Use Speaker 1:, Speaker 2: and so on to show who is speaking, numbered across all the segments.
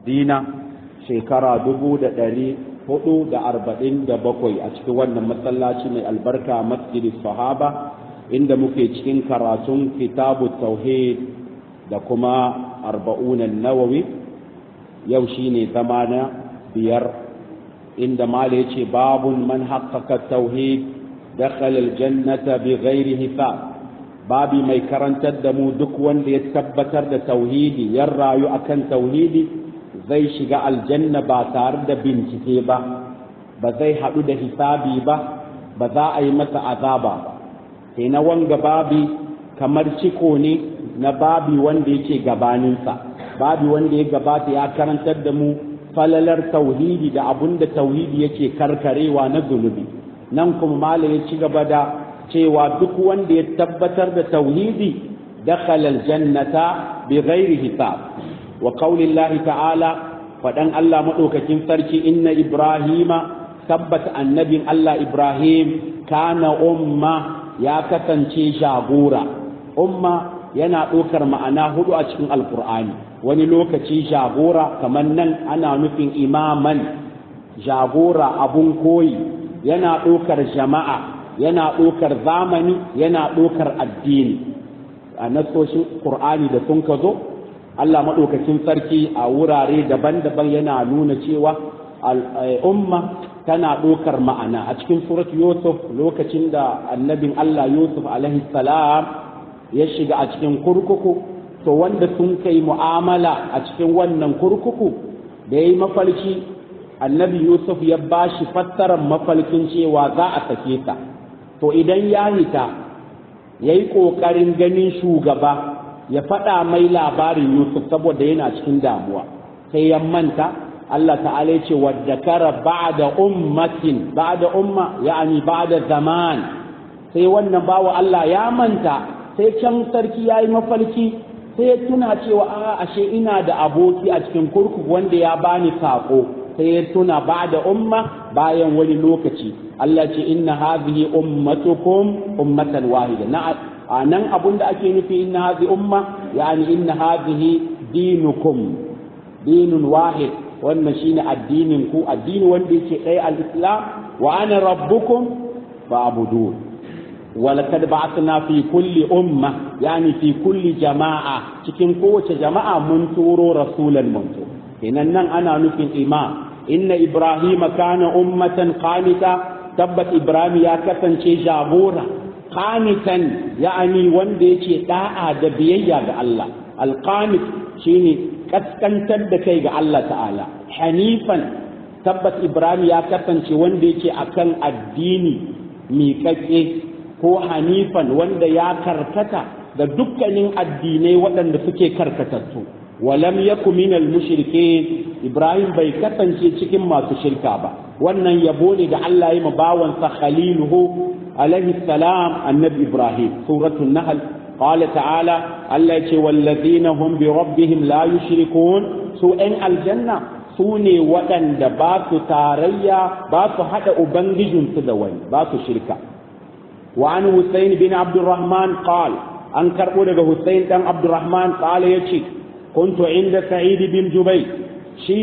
Speaker 1: madina shekara dubu da ɗari hudu da arba'in da bakwai a cikin wannan masallaci mai albarka masjidi sahaba inda muke cikin karatun kitabu tauhid da kuma arba'unan nawawi yau shine zama na biyar inda mala yace babun man haqqaqa tauhid dakhala aljannata bighairi hisab babi mai karantar da mu duk wanda ya tabbatar da tauhidi ya rayu akan tauhidi zai shiga aljanna ba tare da bincike ba ba zai haɗu da hisabi ba ba za a yi masa azaba ba sai na wanga babi kamar ciko ne na babi wanda yake gabaninsa babi wanda ya gabata ya karantar da mu falalar tauhidi da abun da tauhidi yake karkarewa na zunubi nan kuma malam ya ci gaba da cewa duk wanda ya tabbatar da tauhidi dakhala aljannata bighairi hisab wa qaulillahi ta'ala fadan Allah madaukakin sarki inna ibrahima tabbata annabin Allah ibrahim kana umma ya kasance jagora umma yana ɗaukar ma'ana hudu a cikin alkur'ani wani lokaci jagora kamar nan ana nufin imaman jagora abun koyi yana ɗaukar jama'a yana ɗaukar zamani yana ɗaukar addini a nasoshin ƙur'ani da sun ka zo Allah maɗaukacin sarki a wurare daban-daban yana nuna cewa al'umma tana ɗaukar ma'ana a cikin surat yusuf lokacin da annabin Allah yusuf alaihi salam ya shiga a cikin kurkuku to wanda sun kai mu'amala a cikin wannan kurkuku da ya yi mafalki annabi yusuf ya ba shi fassarar mafalkin cewa za a sake ta to idan ya hita ya yi ƙoƙarin ganin shugaba ya faɗa mai labarin Yusuf saboda yana cikin damuwa sai ya manta Allah ta'ala ya ce wadda kara ba'da ummatin ba'da umma ya'ani ba'da zaman sai wannan bawa Allah ya manta sai can sarki ya yi mafarki sai ya tuna cewa a ashe ina da aboki a cikin kurkuku wanda ya bani sako sai ya tuna ba'da umma bayan wani lokaci Allah ce inna hadhihi ummatukum ummatan wahida na anan abun da ake nufi inna hadhihi umma yani inna hadhihi dinukum dinun wahid wannan shine addinin ku addini wanda yake ɗaya al-islam wa ana rabbukum fa'budun ولقد بعثنا في كل أمة يعني في كل جماعة cikin kowace jama'a mun turo rasulan manzo kenan nan ana nufin imam inna ibrahima kana ummatan qanita tabbat ibrahim ya kasance jagora qanitan ya'ani wanda yake da'a da biyayya ga Allah alqanit shine kaskantar da kai ga Allah ta'ala hanifan tabbat ibrahim ya kasance wanda yake akan addini miƙaƙe ko hanifan wanda ya karkata da dukkanin addinai waɗanda suke karkatattu walam yaku minal mushrikeen ibrahim bai kasance cikin masu shirka ba wannan yabo ne da Allah ya bawansa khaliluhu alaihi salam annabi ibrahim suratul nahl qala ta'ala Allah ce wallazina hum bi rabbihim la yushrikun su ɗan aljanna su ne waɗanda ba su tarayya ba su haɗa ubangijinsu da wani ba su shirka وعن حسين بن عبد الرحمن قال أن كربو حسين بن عبد الرحمن قال يشي كنت عند سعيد بن جبير شي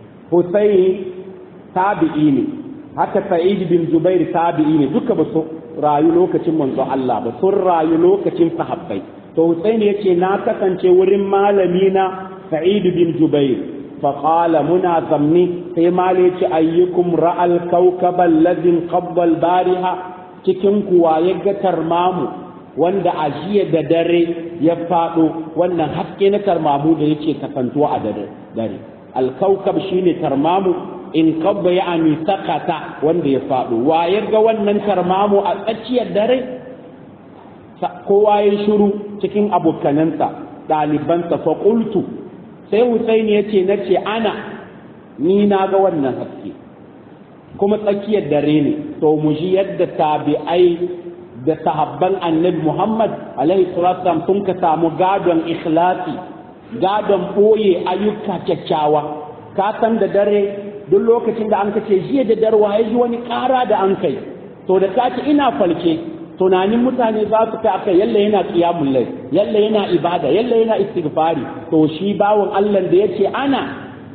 Speaker 1: حسين تابعيني haka sa'id bin jubair tabi'i ne duka ba su rayu lokacin manzo Allah ba sun rayu lokacin sahabbai to Husaini yace na kasance wurin malami na sa'id bin jubair fa qala muna zamni sai mali yace ayyukum ra'al kawkaba alladhi qabba al-bariha cikin kuwa ya ga tarmamu wanda a jiya da dare ya faɗo wannan haske na tarmamu da yake kasantuwa a dare dare alkaukab shine tarmamu in kabba ya ami sakata wanda ya faɗo wa ya ga wannan tarmamu a tsakiyar dare kowa ya shiru cikin abokanansa ɗalibansa fa qultu sai Husaini yace nace ana ni na ga wannan haske kuma tsakiyar dare ne to mu ji yadda tabi'ai da sahabban annabi Muhammad alaihi salatu sun ka samu gadon ikhlasi gadon boye ayyuka kyakkyawa ka san da dare duk lokacin da an kace jiya da darwa ya ji wani ƙara da an kai to da ka ce ina falke tunanin mutane za su kai aka yalla yana qiyamul layl yalla yana ibada yalla yana istighfari to shi bawon Allah da yace ana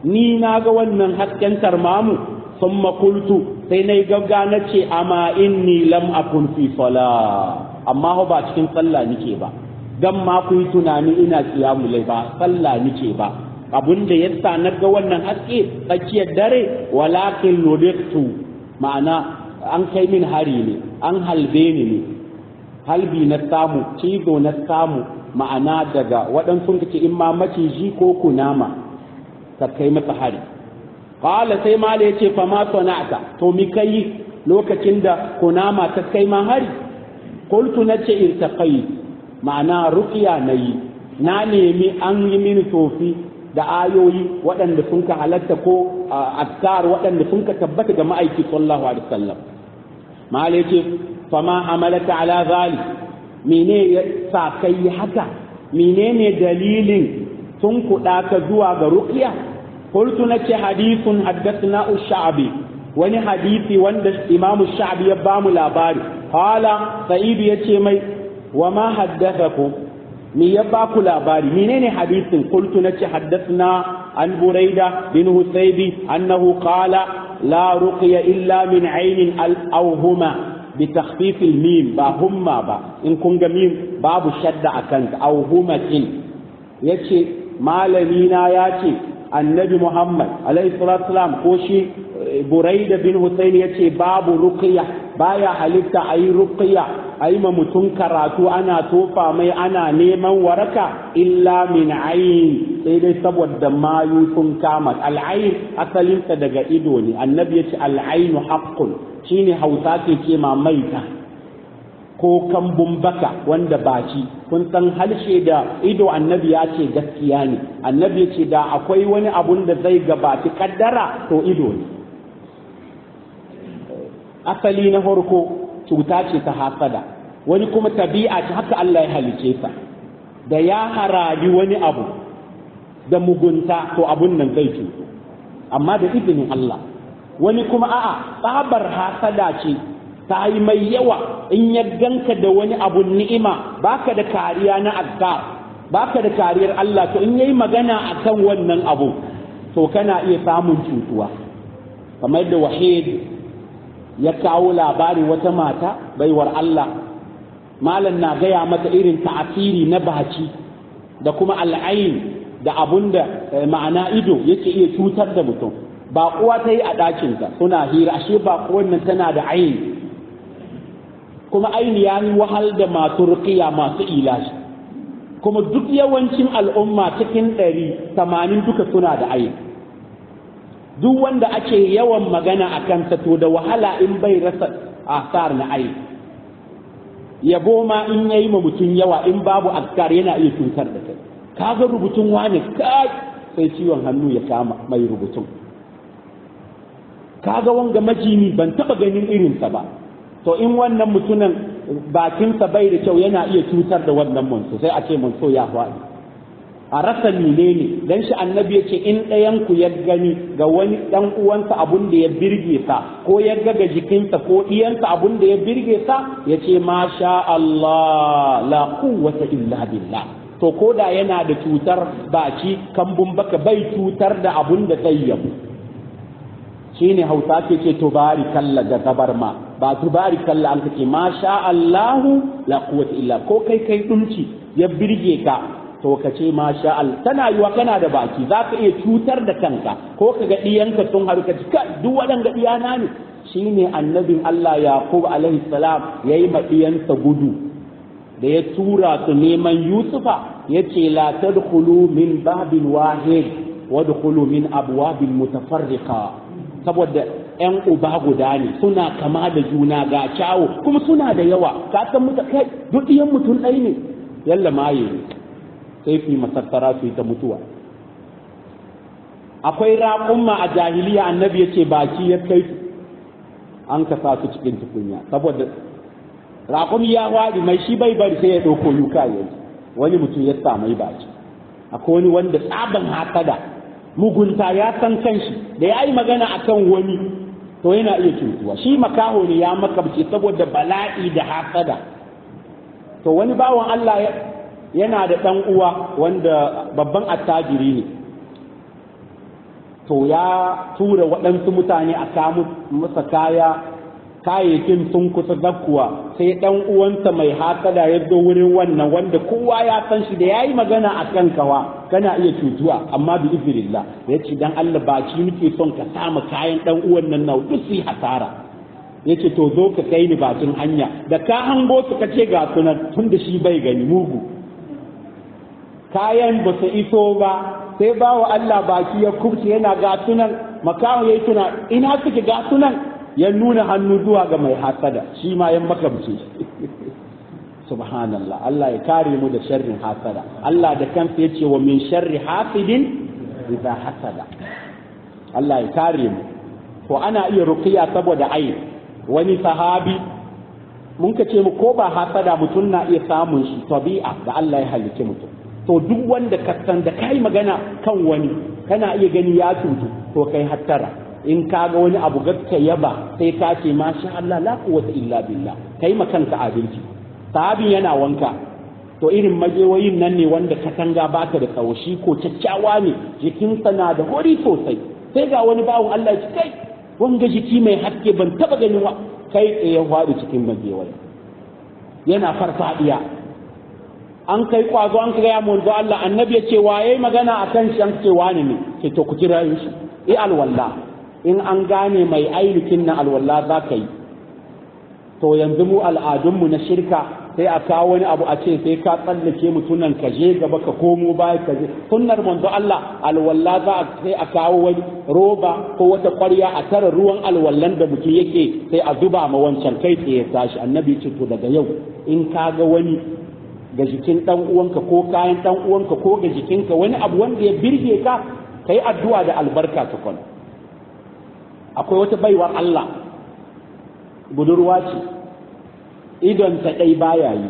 Speaker 1: ni na ga wannan hasken tarmamu sun makultu sai na yi gagga na ce amma inni lam akun fi sala amma ba cikin sallah nike ba dan ma ku yi tunani ina kiyamu lai ba sallah nike ba abun da yasa na ga wannan haske tsakiyar dare walakin nudiktu ma'ana an kai min hari ne an halbe ni ne halbi na samu cizo na samu ma'ana daga waɗansu ce in ma maciji ko kunama ka kai masa hari qala sai mala yace fa ma sana'ta to mi kai lokacin da kunama ta kai ma hari qultu nace irtaqai ma'ana ruqiya nayi na nemi an yi mini tofi da ayoyi waɗanda sun ka halatta ko azkar waɗanda sun ka tabbata ga ma'aiki sallallahu alaihi wasallam mala yace fa ma hamalaka ala zalik mene ya sa kai haka menene dalilin sun kuɗa ka zuwa ga ruqiya قلت نك حديث حدثنا الشعبي wani hadisi wanda imam sha'bi ya bamu labari qala sa'id yace mai wa ma haddathakum me ya baku labari menene hadisin qultu nace haddathna an buraida bin husaybi annahu qala la ruqya illa min aynin aw huma bi takhfif al mim ba humma ba in kun ga mim babu shadda akan aw humatin yace malami na yace annabi Muhammad alaihi salatu salam ko shi Buraida bin Hussein ya ce babu ruqya baya halitta ayi ruqya ayi ma mutum karatu ana tofa mai ana neman waraka illa min ayin sai dai saboda mayu sun kama al'ayin asalinsa daga ido ne annabi ya ce al'ainu haqqun shine hausa ke ce ma maita ko kambun baka wanda baci kun san harshe da ido annabi ya ce gaskiya ne annabi ya ce da akwai wani abun da zai gabaci kaddara to ido ne asali na farko cuta ce ta hasada wani kuma tabi'a ce haka Allah ya halice sa da ya harabi wani abu da mugunta to abun nan zai cuto amma da izinin Allah wani kuma a'a tsabar hasada ce ta yi mai yawa in ya ganka da wani abun ni'ima baka da kariya na azkar baka da kariyar Allah to in yayi magana akan wannan abu to kana iya samun cutuwa kamar da wahid ya kawo labari wata mata baiwar Allah malam na gaya mata irin ta'asiri na baci da kuma al'ain da abun da ma'ana ido yake iya cutar da mutum ba kuwa ta yi a ɗakinta suna hira ashe ba nan tana da aini kuma aini ya yi wahal da masu rukiya masu ilashi kuma duk yawancin al'umma cikin ɗari tamanin duka suna da aini duk wanda ake yawan magana a kansa to da wahala in bai rasa asar na aini yabo ma in yayi ma mutum yawa in babu askar yana iya cutar da kai kaga rubutun wani kai sai ciwon hannu ya kama mai rubutun kaga wanga majini ban taba ganin irinsa ba to in wannan mutumin bakinsa bai da kyau yana iya cutar da wannan manso sai a ce manso ya faɗi a rasa menene dan shi annabi yace in ɗayan ku ya gani ga wani ɗan uwansa abun da ya birge sa ko ya ga ga jikinsa ko ɗiyansa abun da ya birge sa yace ma sha Allah la quwwata illa billah to koda yana da cutar baki kambun baka bai cutar da abun da zai yabu shine hausa ke ce tubari kalla ga gabar ma ba tubari kalla an kace ma sha Allahu la quwwata illa ko kai kai dunci ya birge ka to ka ce ma sha Allah tana yiwa kana da baki za ka iya cutar da kanka ko ka ga diyanka sun haru ka ka duk waɗanda diyana ne shine annabin Allah Yaqub alaihi salam yayi ma diyansa gudu da ya tura su neman Yusufa yace la tadkhulu min babin wahid wadkhulu min abwabin mutafarriqa saboda ‘yan uba guda ne suna kama da juna ga kyawu kuma suna da yawa ka san muta kai duk ɗiyan mutum ɗai ne yalla maye ne sai fi masassara su yi ta mutuwa akwai raƙumma a jahiliya annabi ya ce baki ya kai su an ka sa su cikin tukunya saboda raƙum ya waɗi mai shi bai bari sai ya ɗauko yuka yanzu wani mutum ya sa mai baki akwai wani wanda tsaban hasada mugunta ya san kanshi da ya yi magana a kan wani to yana iya cutuwa shi makaho ne ya makabce saboda bala'i da hasada to wani bawan Allah yana da ɗan uwa wanda babban attajiri ne to ya tura waɗansu mutane a kamu masa kaya kayayyakin sun kusa zakkuwa sai ɗan uwansa mai hasada ya zo wurin wannan wanda kowa ya san shi da yayi magana a kan kawa kana iya cutuwa amma bi izrillah ya ce dan Allah baki nake son ka sama kayan ɗan uwan nan na duk su hasara ya ce to zo ka kai ni bakin hanya da ka hango su ka ce ga sunan tun da shi bai gani mugu kayan ba su iso ba sai ba wa Allah baki ya kubce yana ga sunan makamu ya yi tuna ina suke ga sunan ya nuna hannu zuwa ga mai hasada shi ma ya makamce subhanallah Allah ya kare mu da sharrin hasada Allah da kansa ya ce wa min sharri hasidin idza hasada Allah ya kare mu to ana iya ruqiya saboda ayi wani sahabi mun ka ce mu ko ba hasada mutum na iya samun shi tabi'a da Allah ya halicce mutum to duk wanda ka san da kai magana kan wani kana iya gani ya cutu to kai hattara in ka ga wani abu gaska yaba sai ka ce masha Allah la quwwata illa billah kai ma kanka abinci sahabin yana wanka to irin majewayin nan ne wanda katanga baka da tsawo shi ko caccawa ne jikinsa na da hori sosai sai ga wani bawon Allah ya kai wanga jiki mai haske ban taba ganin wa kai tsaye ya faɗi cikin majewayi yana farfadiya an kai kwazo an kai mun Allah annabi ya ce waye magana akan shi an ce wani ne ke to ku kira shi i alwala in an gane mai ainihin na alwala za ka yi to yanzu mu al'adunmu na shirka sai a kawo wani abu a ce sai ka tsallake mutunan ka je gaba ka komo baya ka je sunnar manzo Allah alwala za a sai a kawo wani roba ko wata ƙwarya a tara ruwan alwallan da mutum yake sai a zuba ma wancan kai tsaye tashi annabi ce to daga yau in ka ga wani ga jikin dan uwanka ko kayan dan uwanka ko ga jikinka wani abu wanda ya birge ka kai addu'a da albarka tukun akwai wata baiwar Allah budurwa ce idon ta ɗai baya yi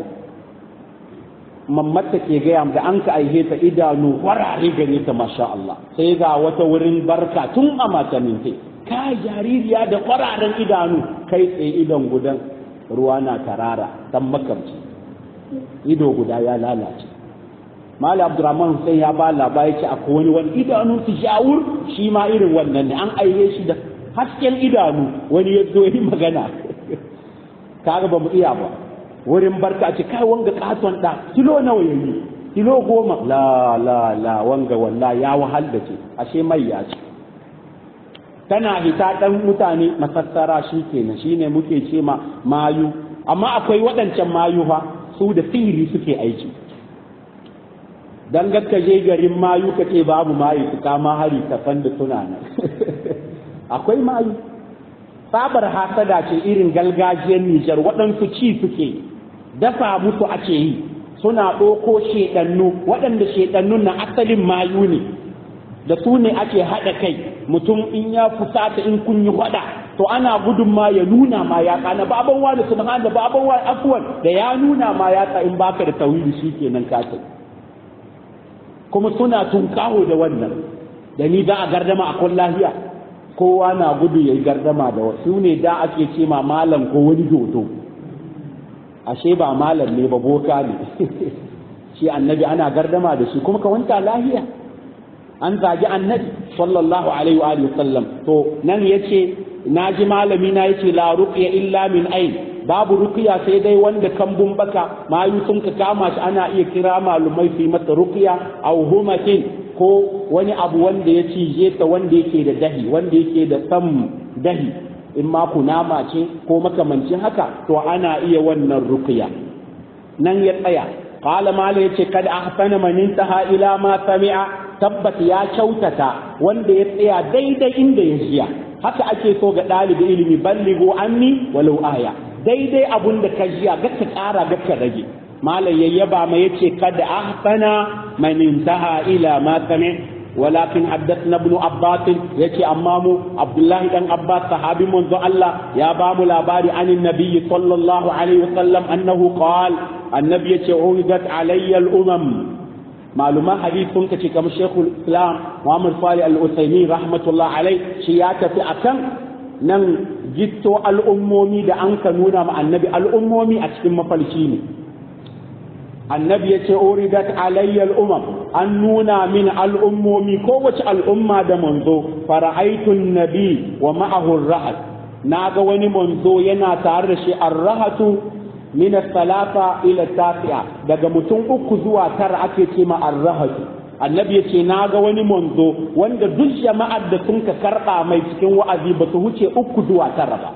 Speaker 1: mammata ke gaya da an ka aihe ta idanu warare gare ta masha Allah sai ga wata wurin barka tun a matanin ta ka jaririya da kwararen idanu kai tsaye idon gudan ruwa na tarara dan makamci ido guda ya lalace Malam Abdurrahman Hussein ya ba labari ce akwai wani wani idanu su shawur shi ma irin wannan ne an aihe shi da hasken idanu wani ya zo yi magana kaga ba mu iya ba wurin barka ce kai wanga katon da kilo nawa yayi kilo goma la la la wanga walla ya wahal da ce ashe mai ya ce tana hita dan mutane masassara shi kenan shine muke ce ma mayu amma akwai waɗancan mayu fa su da sihiri suke aiki dan gaska je garin mayu ka ce babu mayu su kama hari ka san da suna nan akwai mayu sabar hasada ce irin galgajiyar Nijar waɗansu ci suke dafa musu ake yi suna ɗoko shedannu waɗanda shedannun na asalin mayu ne da su ne ake haɗa kai mutum in ya fusata in kun yi faɗa to ana gudun ma ya nuna ma ya kana baban wani subhana baban wani afwan da ya nuna ma ya in baka da tauhidi shikenan ka kuma suna tunkaho da wannan da ni za a gardama a kun lahiya kowa na gudu ya yi gardama da wasu ne da ake ce ma malam ko wani dodo ashe ba malam ne ba boka ne shi annabi ana gardama da shi kuma ka wanta lahiya an zagi annabi sallallahu alaihi wa alihi sallam to nan yace naji malami na yace la ruqya illa min ain babu ruqya sai dai wanda kambun baka mayu sun ka kama shi ana iya kira malumai su yi masa ruqya aw humatin ko wani abu wanda ya cije ta wanda yake da dahi wanda yake da sam dahi in ma kunama ce ko makamancin haka to ana iya wannan ruqya nan ya tsaya qala mala yace kad ahsana man intaha ila ma sami'a tabbat ya kyautata wanda ya tsaya daidai inda ya jiya haka ake so ga ɗalibi ilimi balligo anni walau aya daidai abun da ka jiya ga ka ƙara ga ka rage malam yayyaba ma yace kada ahsana man intaha ila ma sami ولكن حدثنا ابن عباس يتي أمامه عبد الله بن عباس صحابي منذ الله يا بام الأباري عن النبي صلى الله عليه وسلم أنه قال النبي يتي عرضت علي الأمم معلومة حديث كتي كما شيخ الإسلام محمد صالح الأسيمين رحمة الله عليه شياتة في أكن nan gitto al'ummomi da an ka nuna ma annabi al'ummomi a cikin mafalci ne annabi ya ce uridat alayyal umam an nuna min al'ummomi kowace al'umma da manzo fara'aitun nabi wa ma'ahu rahat na ga wani manzo yana tare da shi ar-rahatu min salata ila tasi'a daga mutum uku zuwa tara ake ce ma ar-rahatu annabi yace na ga wani manzo wanda duk jama'ar da sun ka karba mai cikin wa'azi ba su huce uku zuwa tara ba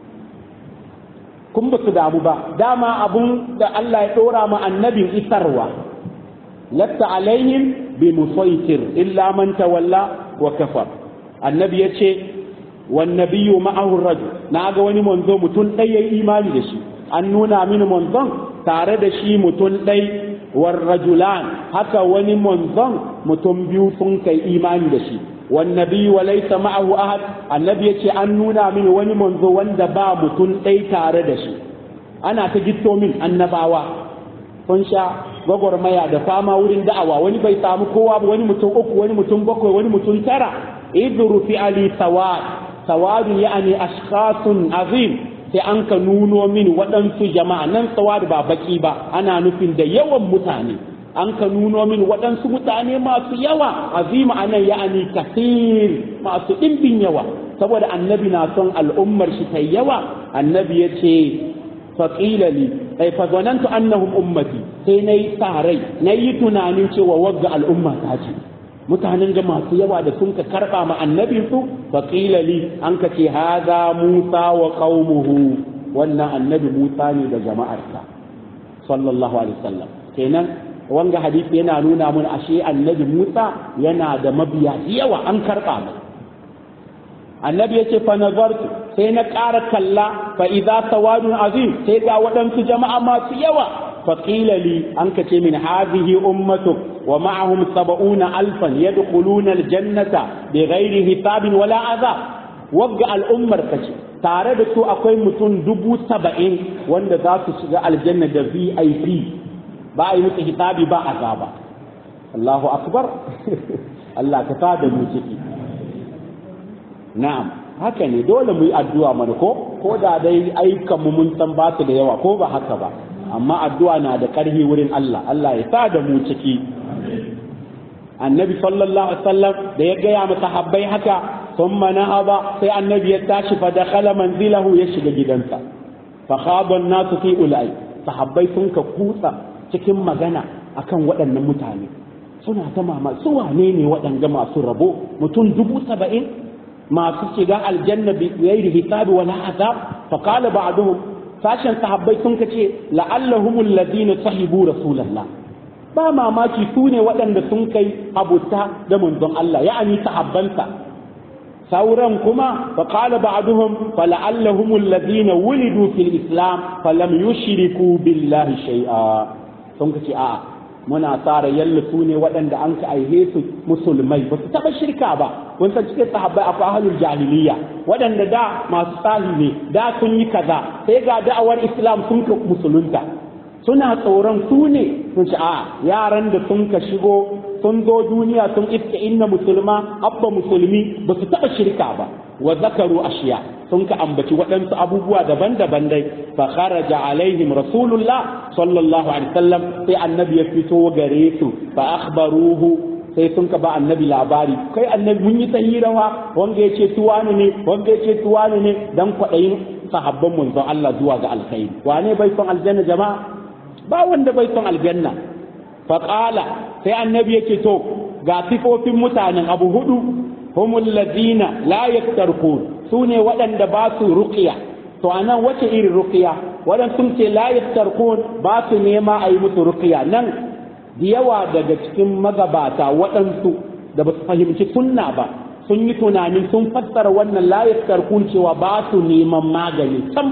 Speaker 1: kun ba su damu ba dama abun da Allah ya dora ma annabin isarwa latta alaihim bi musaitir illa man tawalla wa kafar annabi yace wan nabiyyu ma'ahu rajul na ga wani manzo mutum ɗaya yayi imani da shi an nuna mini manzon tare da shi mutum ɗai war rajulan haka wani manzon mutum biyu sun kai imani da shi wan nabiyyu wa laysa ma'ahu ahad annabi yace an nuna mini wani manzo wanda ba mutum ɗai tare da shi ana ta gitto min annabawa sun sha gwagwarmaya da fama wurin da'awa wani bai samu kowa ba wani mutum uku wani mutum bakwai wani mutum tara idru fi ali sawad sawadun ya'ani ashkhasun azim sai an ka nuno min waɗansu jama'a nan sawad ba baki ba ana nufin da yawan mutane an ka nuno min waɗansu mutane masu yawa azima anan ya'ani kasir masu ɗimbin yawa saboda annabi na son al'ummar shi ta yawa annabi ya ce faƙila li ai fa zanantu annahum ummati sai nayi sarai nayi tunanin cewa wagga al'umma ta ce mutanen ga masu yawa da sun ka karba ma annabi su faƙila li an ka ce haza musa wa qaumuhu wannan annabi musa ne da jama'arsa sallallahu alaihi wasallam kenan wanga hadisi yana nuna mun ashe annabi musa yana da mabiya yawa an karba mai annabi yace fa nazartu sai na ƙara kalla fa idza sawadun azim sai ga waɗansu jama'a masu yawa fa qila li an kace min hadhihi ummatuk wa ma'ahum sab'una alfan yadkhuluna aljannata bighairi hisabin wala azab wagga al'ummar kace tare da su akwai mutum dubu saba'in wanda za su shiga aljanna da vip ba a yi musu hisabi ba azaba Allahu akbar Allah ka sa da mu ciki na'am haka ne dole mu yi addu'a mana ko ko da dai aikan mu mun san ba su da yawa ko ba haka ba amma addu'a na da ƙarfi wurin Allah Allah ya sa da mu ciki annabi sallallahu alaihi wasallam da ya gaya masa habbai haka thumma nahaba sai annabi ya tashi fa dakhala manzilahu ya shiga gidansa fa khaba an-nasu fi ulai sahabbai sun ka kutsa cikin magana akan waɗannan mutane suna ta mama su wane ne waɗanga masu rabo mutum dubu saba'in masu shiga aljanna bi ghairi hisabi wala azab fa qala ba'duhum sashen sahabbai sun kace la'allahum alladhina sahibu rasulullah ba mamaki su ne waɗanda sun kai abuta da manzon Allah ya'ani sahabbansa sauran kuma fa qala ba'duhum fa la'allahum alladhina wulidu fil islam fa lam yushriku billahi shay'a sun kace a'a muna tsara yalla su ne waɗanda an ka aihe su musulmai ba su taɓa shirka ba kun san cikin sahabbai akwai ahlul jahiliya waɗanda da masu sahi ne da sun yi kaza sai ga da'awar islam sun ka musulunta suna tsoron su ne sun ce a yaran da sun ka shigo sun zo duniya sun iska inna musulma abba musulmi ba su taɓa shirka ba wa zakaru ashiya sun ka ambaci waɗansu abubuwa daban-daban dai fa kharaja alaihim rasulullah sallallahu alaihi wasallam sai annabi ya fito gare su fa akhbaruhu sai sun ka ba annabi labari kai annabi mun yi tahirawa wanga ya ce tuwani ne wanga ya ce tuwani ne dan kwaɗayin sahabban manzon Allah zuwa ga alkhairi wane bai son aljanna jama'a ba wanda bai son aljanna fa qala sai annabi yake to ga sifofin mutanen abu hudu humul ladina la yaktarkun su ne waɗanda ba su ruqiya to anan wace irin ruqiya waɗanda sun ce la yaktarkun ba su nema a yi musu ruqiya nan da yawa daga cikin magabata waɗansu da ba su fahimci sunna ba sun yi tunanin sun fassara wannan la yaktarkun cewa ba su neman magani sam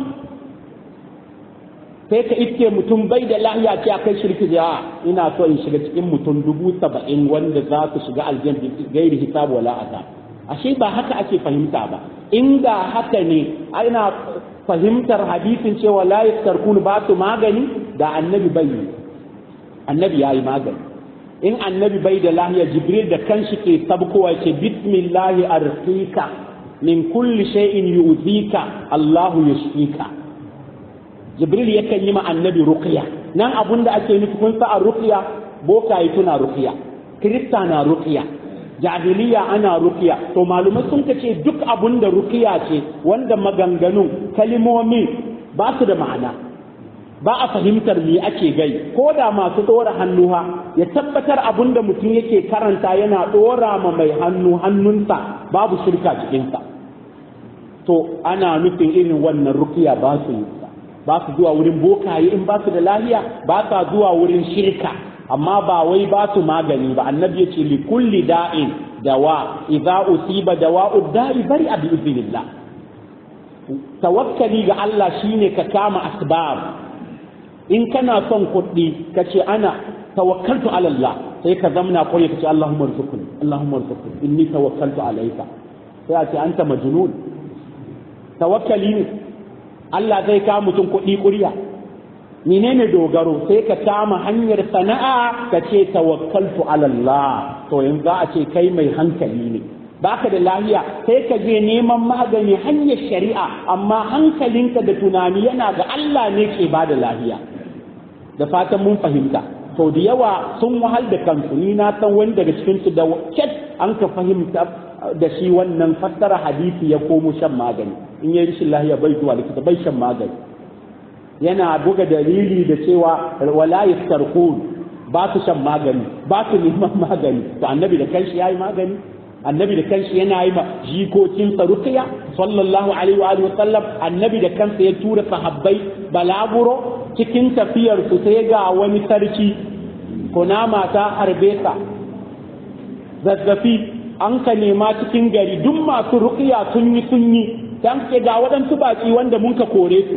Speaker 1: sai ka iske mutum bai da lahiya ce akai shirki da ina so in shiga cikin mutum dubu saba'in wanda za su shiga aljanna gairi hisab wala azab ashe ba haka ake fahimta ba inda haka ne ana fahimtar hadisin cewa la yastarkun ba su magani da annabi bai annabi yayi magani in annabi bai da lahiya jibril da kanshi ke sabkowa ce bismillahi arqika min kulli shay'in yu'zika allahu yashfika jibril yakan yi ma annabi ruqya nan abun da ake nufi kun sa a ruqya bokaye tuna ruqya kirista na ruqya jahiliya ana rukiya to malumai sun ce duk abun da rukiya ce wanda maganganun kalimomi ba su da ma'ana ba a fahimtar me ake gai ko da masu ɗora hannuwa ya tabbatar abun da mutum yake karanta yana ɗora ma mai hannu hannunsa babu shirka cikinsa to ana nufin irin wannan rukiya ba su yi ba su zuwa wurin bokaye in ba su da lahiya ba sa zuwa wurin shirka amma ba wai ba su magani ba annabi ya ce li kulli da'in dawa idza usiba dawa'u da'i bari bi idnillah tawakkali ga Allah shine ka kama asbab in kana son kuɗi ka ce ana tawakkaltu ala Allah sai ka zamna koyi ka ce Allahumma rzuqni Allahumma rzuqni inni tawakkaltu alayka sai a ce anta majnun tawakkali ne Allah zai ka mutum kuɗi ƙuriya menene dogaro sai ka kama hanyar sana'a ka ce tawakkaltu ala Allah to yanzu za a ce kai mai hankali ne baka da lahiya sai ka je neman magani hanyar shari'a amma hankalinka da tunani yana ga Allah ne ke ba da lahiya da fatan mun fahimta to da yawa sun wahal da kansu ni na san wani daga cikin su da ket an ka fahimta da shi wannan fassara hadisi ya komo shan magani in yi rashin lahiya bai zuwa likita bai shan magani yana buga dalili da cewa wala yastarqun ba su shan magani ba su neman magani to annabi da kanshi yayi magani annabi da kanshi yana yi ma jikokin ruqya sallallahu alaihi wa alihi wasallam annabi da kansa ya tura sahabbai balaguro cikin tafiyar su sai ga wani sarki kunama ta harbe sa zazzafi an ka nema cikin gari duk masu ruqya sun yi sun yi dan ke ga waɗansu baki wanda mun ka kore su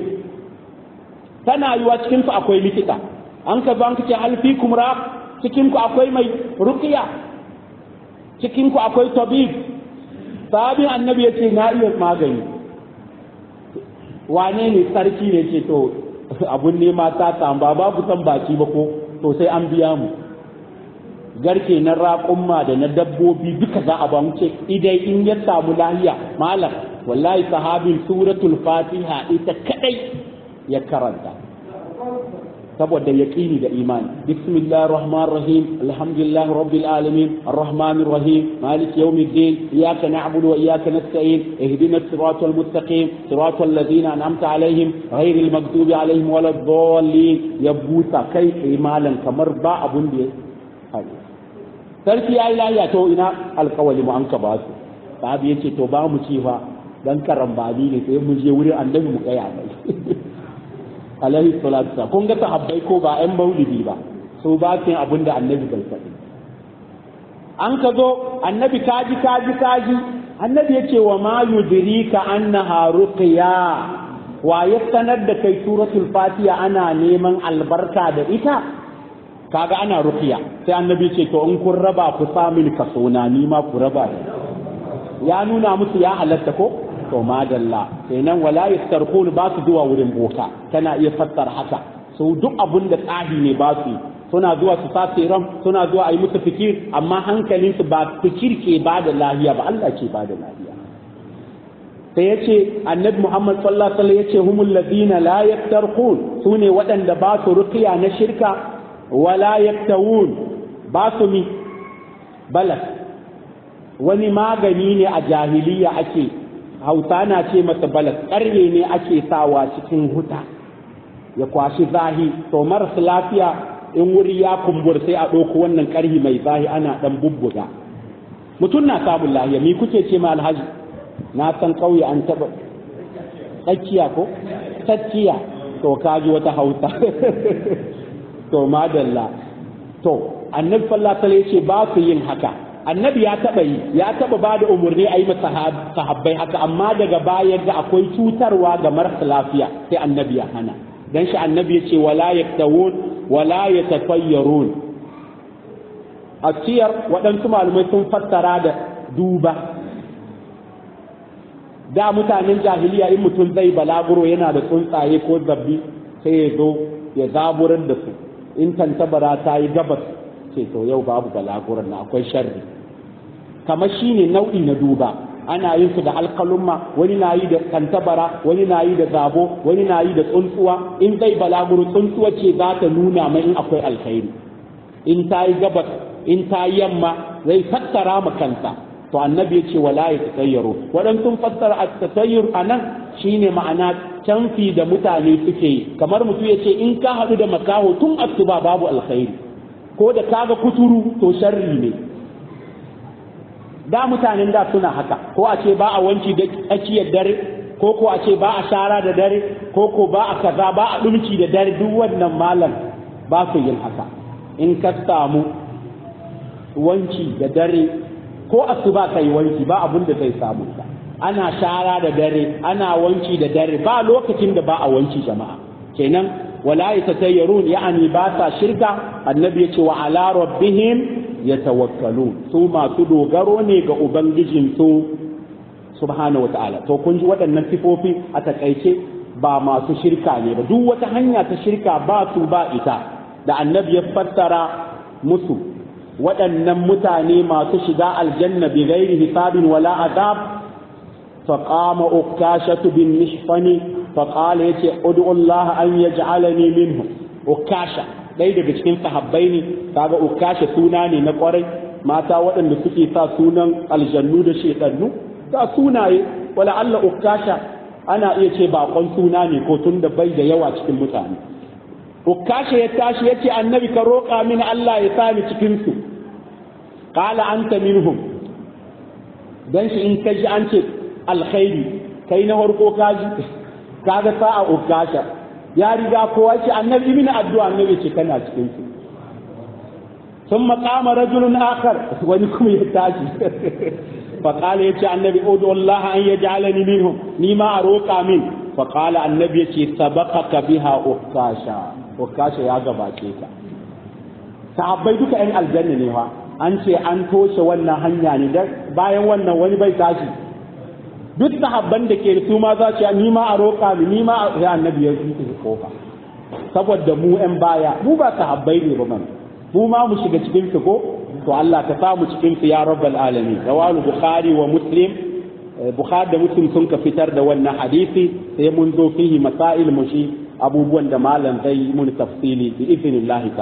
Speaker 1: tana yiwa cikin su akwai likita an ka zo an ce alfi kumra cikin ku akwai mai ruqya cikin ku akwai tabib sahabin annabi ya ce na iya magani wane ne sarki ne ce to abun nema ta tamba babu san baki ba ko to sai an biya mu garke na raƙumma da na dabbobi duka za a ba mu ce idai in ya samu lahiya malam wallahi sahabin suratul fatiha ita kadai ya karanta saboda yaqini da imani bismillahir rahmanir rahim alhamdulillahi rabbil alamin arrahmanir rahim maliki yawmiddin iyyaka na'budu wa iyyaka nasta'in ihdinas siratal mustaqim siratal ladzina an'amta alaihim ghairil maghdubi alaihim waladdallin ya buta kai imalan kamar ba abun da sarki yayi lafiya to ina alkawali mu an ka ba su sahabi yace to ba mu ci fa dan karambani ne sai mu je wurin annabi mu kaya mai alaihi salatu kun ga sahabbai ko ba ƴan maulidi ba su ba su yin abin da annabi bai faɗi an ka zo annabi kaji kaji kaji annabi ya ce wa ma yudrika annaha ruqya wa ya sanar da kai suratul fatiha ana neman albarka da ita kaga ana ruqya sai annabi ce to in kun raba ku samin kaso na ni ma ku raba ya nuna musu ya halatta ko to madalla kenan wala yastarqun ba su zuwa wurin boka tana iya fassara haka su duk abun da tsahi ne ba su suna zuwa su sace ram suna zuwa a yi musu fikir amma hankalinsu ba fikir ke ba da lahiya ba Allah ke ba da lahiya sai ya ce annabi Muhammad sallallahu alaihi wasallam ya ce humul ladina la yaftarqun sune waɗanda ba su ruqiya na shirka wala yaftawun ba su mi balas wani magani ne a jahiliya ake hausa na ce masa balas ƙarye ne ake sawa cikin huta ya kwashi zahi to marasa lafiya in wuri ya kumbur sai a ɗauko wannan ƙarhi mai zahi ana ɗan bubbuga mutum na samun lahiya mi kuke ce ma alhaji na san ƙauye an taɓa tsakiya ko tsakiya to kaji wata hausa to madalla to annabi sallallahu alaihi wasallam ce ba su yin haka annabi ya taba yi ya taba ba da umarni a yi masa sahabbai haka amma daga baya ga akwai cutarwa ga marasa lafiya sai annabi ya hana dan shi annabi ya ce wala yaktawun wala yatafayyarun a ciyar waɗansu malamai sun fassara da duba da mutanen jahiliya in mutum zai balaguro yana da tsuntsaye ko zabbi sai ya zo ya zaburar da su in tantabara ta yi gabas ce to yau babu balaguran na akwai sharri kamar shine nau'i na duba ana yin su da alkalumma wani na yi da kantabara wani na yi da zabo wani na yi da tsuntsuwa in zai balaguro tsuntsuwa ce za ta nuna mai in akwai alkhairi in ta yi gabas in ta yamma zai fassara ma kansa to annabi ya ce wala ya tatayyaru waɗansu fassara a tatayyur a nan shine ma'ana canfi da mutane suke yi kamar mutum ya ce in ka haɗu da makaho tun asuba babu alkhairi ko da kaga kuturu to sharri ne da mutanen da suna haka ko a ce ba a wanki da tsakiyar dare ko ko a ce ba a shara da dare ko ko ba a kaza ba a ɗumki da dare duk wannan malam ba su yin haka in ka samu wanki da dare ko asuba kai wanki ba abun da zai samu ka ana shara da dare ana wanki da dare ba lokacin da ba a wanki jama'a kenan wala yatatayyarun ya'ani ba sa shirka annabi ya ce wa ala rabbihim yatawakkalun su masu dogaro ne ga ubangijin su subhanahu wata'ala to kun ji waɗannan sifofi a takaice ba masu shirka ne ba duk wata hanya ta shirka ba su ba ita da annabi ya fassara musu waɗannan mutane masu shiga aljanna bi ghairi hisabin wala azab فقام أكاشة بن محصن فقال يتي ادعو الله أن يجعلني منهم أكاشة ɗaya daga cikin sahabbai ne kaga ukasha suna ne na kwarai mata waɗanda suke sa sunan aljannu da shedannu ga sunaye wala Allah ukasha ana iya ce bakon suna ne ko tun da bai da yawa cikin mutane ukasha ya tashi yace annabi ka roƙa mini Allah ya sani cikin su qala anta minhum dan shi in kaji an ce alkhairi kai na farko kaji kaga sa'a ukasha ya riga kowa ce annabi mini addu'a annabi ce kana cikin su ثم قام رجل آخر ونكم يتاجي فقال يتي النبي ادعو الله أن يجعلني منهم نيما أروك من فقال النبي يتي سبقك بها أكاشا أكاشا يا غباكيكا sahabbai duka ‘yan aljanna ne fa an ce an toshe wannan hanya ne da bayan wannan wani bai tashi duk sahabban da ke su ma za su ni ma a roƙa ni ni ma a annabi ya zuci kofa saboda mu ‘yan baya mu ba sahabbai ne ba mana mu ma mu shiga cikin su ko to Allah ka samu cikin su ya rabbal alamin rawahu bukhari wa muslim bukhari da muslim sun ka fitar da wannan hadisi sai mun zo fihi masail mushi abubuwan da malam zai mun tafsili bi idnillahi